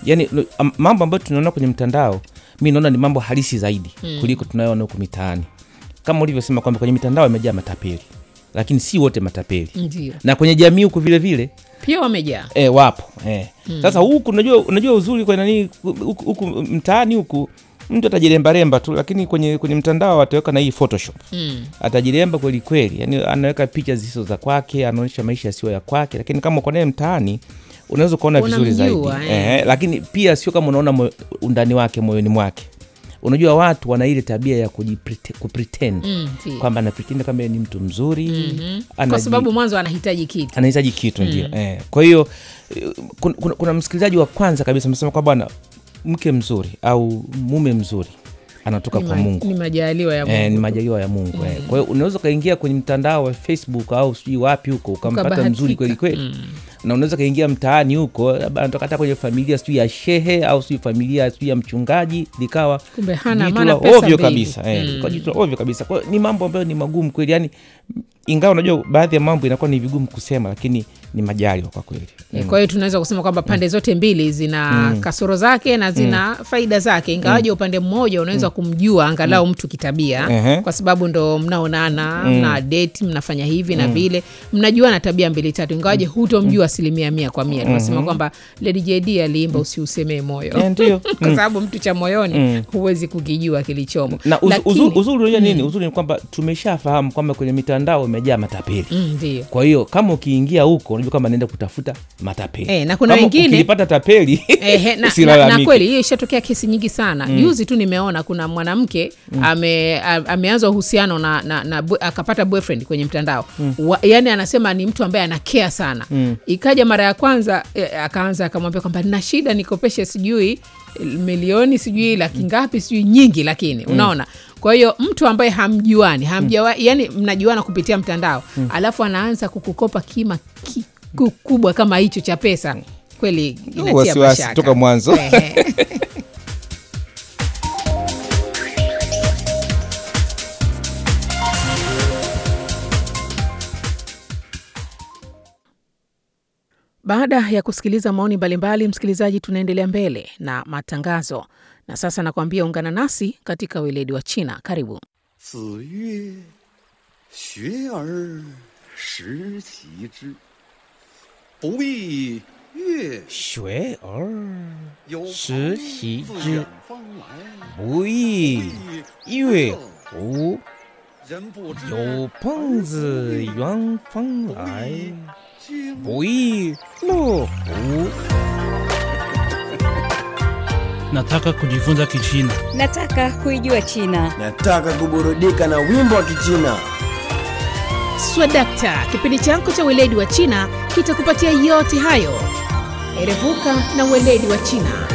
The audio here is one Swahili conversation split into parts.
yani lo- am- mambo ambayo tunaona kwenye mtandao mi naona ni mambo halisi zaidi mm. kuliko tunayoona huku mitaani kama ulivyosema kwamba kwenye mitandao imejaa matapeli lakini si wote matapeli ndio na kwenye jamii huku vile vile pia wamejaa e, wapo e. sasa huku unajua, unajua uzuri kwa nani huku, huku mtaani huku mtu atajirembaremba tu lakini kwenye, kwenye mtandao ataweka na hii photoshop mm. atajiremba kweli kweli yani anaweka picha zisizo za kwake anaonyesha maisha yasiyo ya kwake lakini kama uko naye mtaani unaweza ukaona vizuri zaidi Unamjua, eh. eh, lakini pia sio kama unaona moyo- undani wake moyoni mwake unajua watu wana ile tabia ya kujiprete- kupretend Mm, ndio. kwamba anapretend kwamba yeye ni mtu mzuri Mhm. anaji- kwa sababu mwanzo anahitaji kitu anahitaji kitu ndio eh. kwa hiyo eh, kuna, kuna, kuna msikilizaji wa kwanza kabisa amesema kwamba bwana mke mzuri au mume mzuri anatoka ni, kwa ma- mungu ni majaliwa ya Mungu. Eh, ni majaliwa ya mungu eh. kwa hiyo unaweza ukaingia kwenye mtandao wa facebook au sijui wapi huko ukampata Ukabahatika. mzuri kweli kweli na unaweza ukaingia mtaani huko labda anatoka hata kwenye familia sijui ya shehe au sijui familia sijui ya mchungaji likawa Kumbe hana- jitu maana la pesa ovyo mbili. kabisa eh, likawa jitu la ovyo kabisa kwa hiyo ni mambo ambayo ni magumu kweli yani ingawa unajua baadhi ya mambo inakuwa ni vigumu kusema lakini ni majaliwa kwa kweli Eh, kwa hiyo tunaweza kusema kwamba pande zote mbili zina kasoro zake na zina faida zake ingawaje upande mmoja unaweza kumjua angalau mtu kitabia Ehe. kwa sababu ndo mnaonana mna date mnafanya hivi na vile mnajua na tabia mbili tatu ingawaje hutomjua asilimia mia kwa mia tunasema kwamba Lady JD aliimba usiusemee moyo Eh, ndio. kwa sababu mtu cha moyoni huwezi kukijua kilichomo na uz, Lakini- uzuri, uzuri unajua nini uzuri ni kwamba tumeshafahamu kwamba kwenye mitandao imejaa matapeli Mm, ndio kwa hiyo kama ukiingia huko unajua kama naenda kutafuta matapeli Eh, na kuna Kama wengine- ukilipata tapeli Ehe, na, na, na usilalamike. kweli hiyo ishatokea kesi nyingi sana juzi tu nimeona kuna mwanamke ame, a- ameanza uhusiano na, na, na bu- akapata boyfriend kwenye mtandao Wa, yani anasema ni mtu ambaye anakea sana ikaja mara ya kwanza eh, akaanza akamwambia kwamba nina shida nikopeshe sijui eh, milioni sijui laki ngapi sijui nyingi lakini unaona kwa hiyo mtu ambaye hamjuani hamjawa yani mnajuana kupitia mtandao alafu anaanza kukukopa kima ki, ku- kubwa kama hicho cha pesa kweli inatia wasiwasi mashaka. toka mwanzo. Ehe. Baada ya kusikiliza maoni mbalimbali, msikilizaji, tunaendelea mbele na matangazo, na sasa nakwambia ungana nasi katika weledi wa China. Karibu. 子曰：“学而时齐之，不亦乐学而有时朋习自之远方来， 不亦乐乎？ 人不知有朋自远方来， 经不亦乐乎？ Nataka kujifunza Kichina. Nataka kuijua China. Nataka kuburudika na wimbo wa Kichina. Swadakta, kipindi chako cha weledi wa China kitakupatia yote hayo. Erevuka na weledi wa China.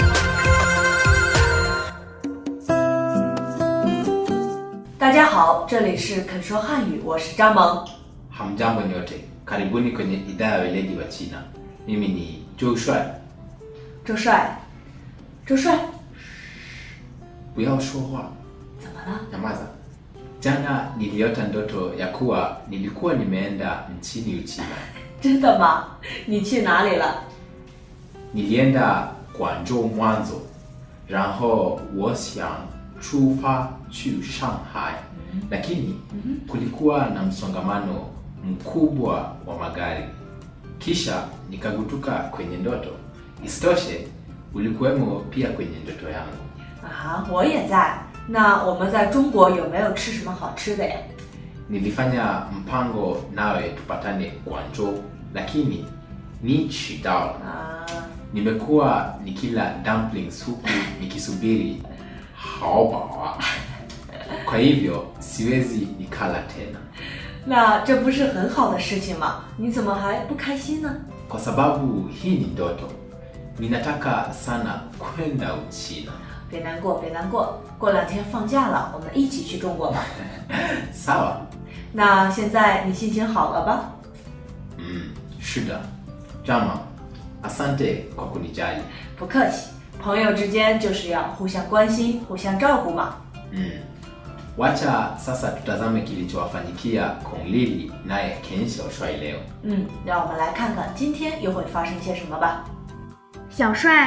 大家好，这里是肯说汉语，我是张萌。 Hamjambo nyote, karibuni kwenye idhaa ya weledi wa China. Mimi ni Joe Shuai. 周帅，周帅， 不要说话， 怎么了？ nyamaza. Jana niliota ndoto ya kuwa nilikuwa nimeenda nchini Uchina. 真的吗？你去哪里了？ Nilienda Guangzhou mwanzo, 然后我想出发去上海, lakini kulikuwa na msongamano mkubwa wa magari. Kisha nikagutuka kwenye ndoto. Isitoshe, ulikuwemo pia kwenye ndoto yangu. 啊，我也在。那我们在中国有没有吃什么好吃的呀？ Nilifanya mpango nawe tupatane Guangzhou, lakini nichidao. 啊， Nimekuwa nikila dumplings huku nikisubiri haobawa. Kwa hivyo siwezi nikala tena, 那这不是很好的事情吗？你怎么还不开心呢？ kwa sababu hii ni ndoto. Ninataka sana kwenda Uchina. 别难过，别难过，过两天放假了，我们一起去中国吧。 Sawa? 那现在你心情好了吧？ Mm, shida. Jama, asante kwa kunijali. 不客气，朋友之间就是要互相关心、互相照顾嘛。 Mm. Wacha sasa tutazame kilichowafanyikia Kong Lili naye Ken Xiaoshuai leo. 嗯，让我们来看看今天又会发生些什么吧。 小帅，